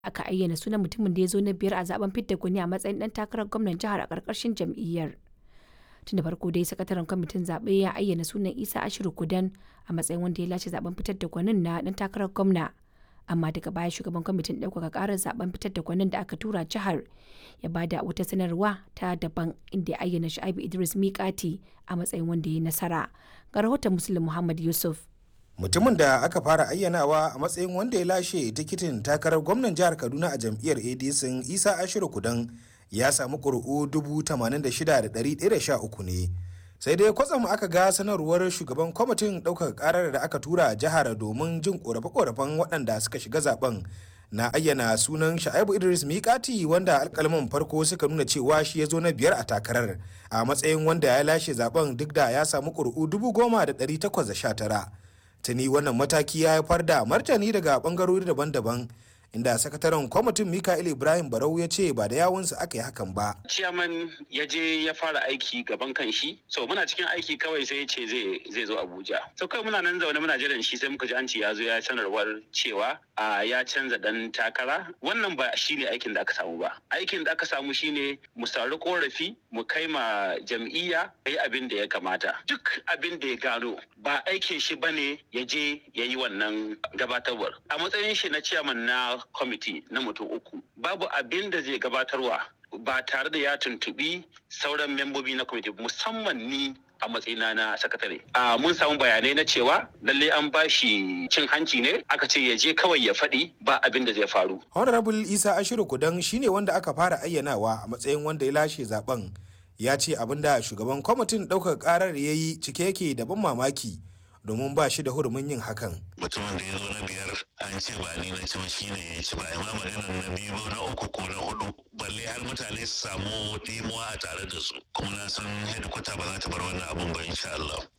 aka ayyana sunan mutumin da ya zo na biyar a zaben fidda gwani a matsayin dan takarar gwamnan jihar a ƙarƙashin jam'iyyar. Tun da farko dai sakataren kwamitin zaɓe ya ayyana sunan Isa Ashiru Kudan a matsayin wanda ya lashe zaben fitar da gwanin na dan takarar gwamna. Amma daga baya shugaban kwamitin ɗaukaka ƙarar zaben fitar da gwanin da aka tura jihar ya bada wata sanarwa ta daban inda ya ayyana Shu'aibu Idris Miƙati a matsayin wanda ya yi nasara. Ga rahoton Muslim Muhammad Yusuf. mutumin da aka fara ayyanawa a matsayin wanda ya lashe tikitin takarar gwamnan jihar kaduna a jam'iyyar adc isa ashiru kudan ya samu ƙuri'u 86,113 ne sai dai kwatsam aka ga sanarwar shugaban kwamitin ɗaukaka ƙarar da aka tura jihar domin jin ƙorafe-ƙorafen waɗanda suka shiga zaben na ayyana sunan sha'ibu idris mikati wanda alkalman farko suka nuna cewa shi ya zo na biyar a takarar a matsayin wanda ya lashe zaben duk da ya samu ƙuri'u 10,819 tuni wannan mataki ya haifar da martani daga bangarori daban-daban inda sakataren kwamitin mikael ibrahim barau ya ce ba da yawunsa aka yi hakan ba ciyaman ya je ya fara aiki gaban kan shi so muna cikin aiki kawai sai ya ce zai zo abuja so kawai muna nan zaune muna jiran shi sai muka ji an ce ya zo ya sanarwar cewa a ya canza dan takara wannan ba shine aikin da aka samu ba aikin da aka samu shine mu sauri korafi mu kai ma jam'iyya yi abin da ya kamata duk abin da ya gano ba aikin shi bane ya je ya yi wannan gabatarwar a matsayin shi na ciyaman na kwamiti na mutum uku babu abin da zai gabatarwa ba tare da ya tuntubi sauran membobi na kwamiti musamman ni a matsayina na sakatare. A mun samu bayanai na cewa lalle an ba shi cin hanci ne aka ce ya je kawai ya faɗi ba abin da zai faru. Honorable Isa Ashiru Kudan shine wanda aka fara ayyanawa a matsayin wanda ya lashe zaben ya ce abin da shugaban kwamitin ɗaukar ƙarar ya yi cike yake da ban mamaki. domin ba shi da hurumin yin hakan. Mutumin da ya zo na biyar an ce ba ni na ci shi ne ya ci ba amma maganar na biyu na uku ko na hudu balle har mutane su samu dimuwa a tare da su kuma na san hedikwata ba za ta bar wannan abun ba insha Allah.